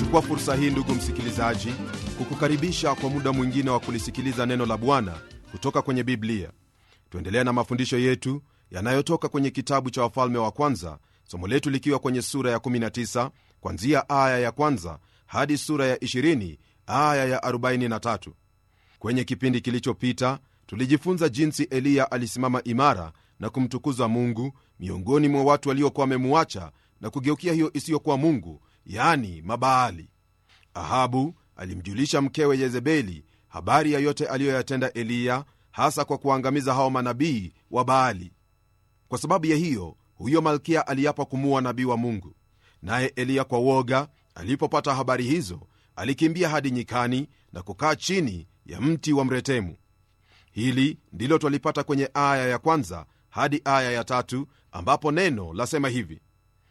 nachukua fursa hii ndugu msikilizaji kukukaribisha kwa muda mwingine wa kulisikiliza neno la bwana kutoka kwenye biblia tuendelea na mafundisho yetu yanayotoka kwenye kitabu cha wafalme wa kwanza somo letu likiwa kwenye sura ya 19 kwanzia aya ya kwanza hadi sura ya 20 aya ya 43 kwenye kipindi kilichopita tulijifunza jinsi eliya alisimama imara na kumtukuza mungu miongoni mwa watu waliokuwa wamemuacha na kugeukia hiyo isiyokuwa mungu yani mabaali ahabu alimjulisha mkewe yezebeli habari ya yote aliyoyatenda eliya hasa kwa kuangamiza hao manabii wa baali kwa sababu ya hiyo huyo malkia aliapa kumuua nabii wa mungu naye eliya kwa woga alipopata habari hizo alikimbia hadi nyikani na kukaa chini ya mti wa mretemu hili ndilo twalipata kwenye aya ya kwanza hadi aya ya tatu ambapo neno lasema hivi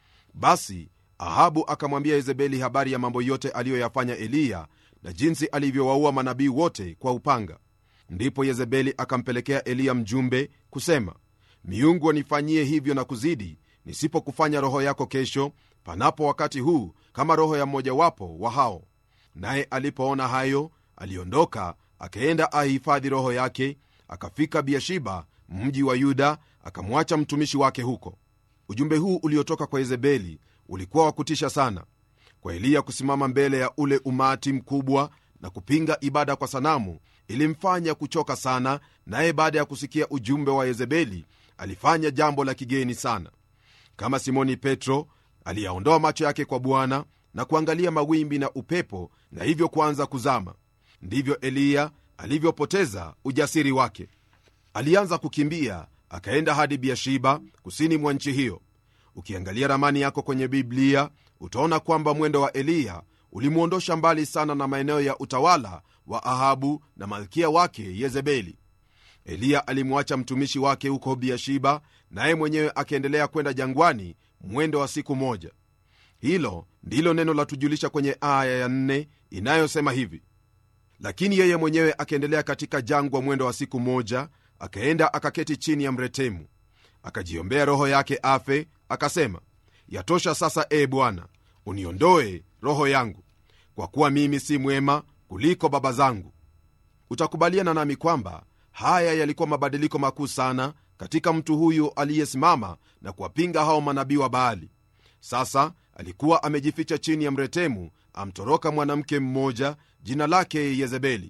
basi ahabu akamwambia yezebeli habari ya mambo yote aliyoyafanya eliya na jinsi alivyowaua manabii wote kwa upanga ndipo yezebeli akampelekea eliya mjumbe kusema miungu wanifanyie hivyo na kuzidi nisipokufanya roho yako kesho panapo wakati huu kama roho ya mmojawapo wa hao naye alipoona hayo aliondoka akaenda ahifadhi roho yake akafika biashiba mji wa yuda akamwacha mtumishi wake huko ujumbe huu uliotoka kwa yezebeli ulikuwa wa kutisha sana kwa eliya kusimama mbele ya ule umati mkubwa na kupinga ibada kwa sanamu ilimfanya kuchoka sana naye baada ya kusikia ujumbe wa yezebeli alifanya jambo la kigeni sana kama simoni petro aliyaondoa macho yake kwa bwana na kuangalia mawimbi na upepo na hivyo kuanza kuzama ndivyo eliya alivyopoteza ujasiri wake alianza kukimbia akaenda hadi biashiba kusini mwa nchi hiyo ukiangalia ramani yako kwenye biblia utaona kwamba mwendo wa eliya ulimwondosha mbali sana na maeneo ya utawala wa ahabu na malkia wake yezebeli eliya alimwacha mtumishi wake huko biashiba naye mwenyewe akaendelea kwenda jangwani mwendo wa siku moja hilo ndilo neno latujulisha kwenye aya ya nne inayosema hivi lakini yeye mwenyewe akaendelea katika jangwa mwendo wa siku moja akaenda akaketi chini ya mretemu akajiombea roho yake afe akasema yatosha sasa e bwana uniondoe roho yangu kwa kuwa mimi si mwema kuliko baba zangu utakubaliana nami kwamba haya yalikuwa mabadiliko makuu sana katika mtu huyu aliyesimama na kuwapinga hao manabii wa baali sasa alikuwa amejificha chini ya mretemu amtoroka mwanamke mmoja jina lake yezebeli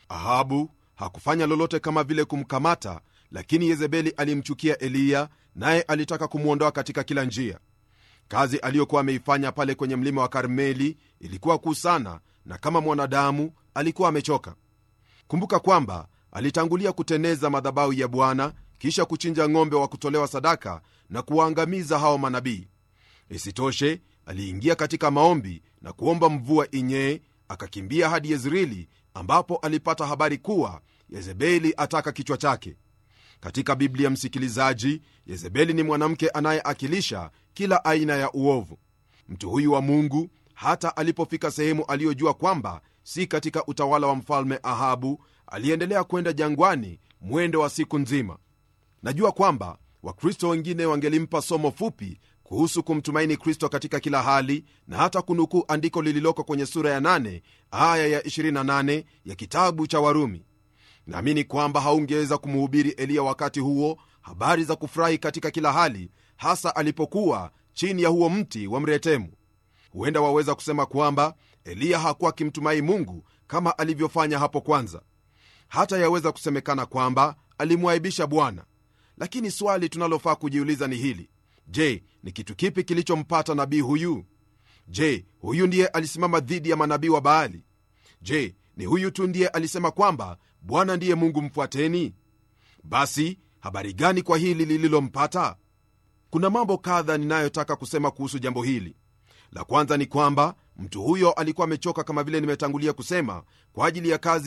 ahabu hakufanya lolote kama vile kumkamata lakini yezebeli alimchukia eliya naye alitaka kumwondoa katika kila njia kazi aliyokuwa ameifanya pale kwenye mlima wa karmeli ilikuwa kuu sana na kama mwanadamu alikuwa amechoka kumbuka kwamba alitangulia kuteneza madhabahu ya bwana kisha kuchinja ng'ombe wa kutolewa sadaka na kuwaangamiza hao manabii isitoshe aliingia katika maombi na kuomba mvua inyee akakimbia hadi yezreeli ambapo alipata habari kuwa yezebeli ataka kichwa chake katika biblia msikilizaji yezebeli ni mwanamke anayeakilisha kila aina ya uovu mtu huyu wa mungu hata alipofika sehemu aliyojua kwamba si katika utawala wa mfalme ahabu aliendelea kwenda jangwani mwendo wa siku nzima najua kwamba wakristo wengine wangelimpa somo fupi kuhusu kumtumaini kristo katika kila hali na hata kunukuu andiko lililoko kwenye sura ya 8 aya ya 28 ya kitabu cha warumi naamini kwamba haungeweza kumuhubiri eliya wakati huo habari za kufurahi katika kila hali hasa alipokuwa chini ya huo mti wa mretemu huenda waweza kusema kwamba eliya hakuwa akimtumai mungu kama alivyofanya hapo kwanza hata yaweza kusemekana kwamba alimwaibisha bwana lakini swali tunalofaa kujiuliza ni hili je ni kitu kipi kilichompata nabii huyu je huyu ndiye alisimama dhidi ya manabii wa baali je ni huyu tu ndiye alisema kwamba bwana ndiye mungu mfuateni basi habari gani kwa hili lililompata kuna mambo kadha ninayotaka kusema kuhusu jambo hili la kwanza ni kwamba mtu huyo alikuwa amechoka kama vile nimetangulia kusema kwa ajili ya kazi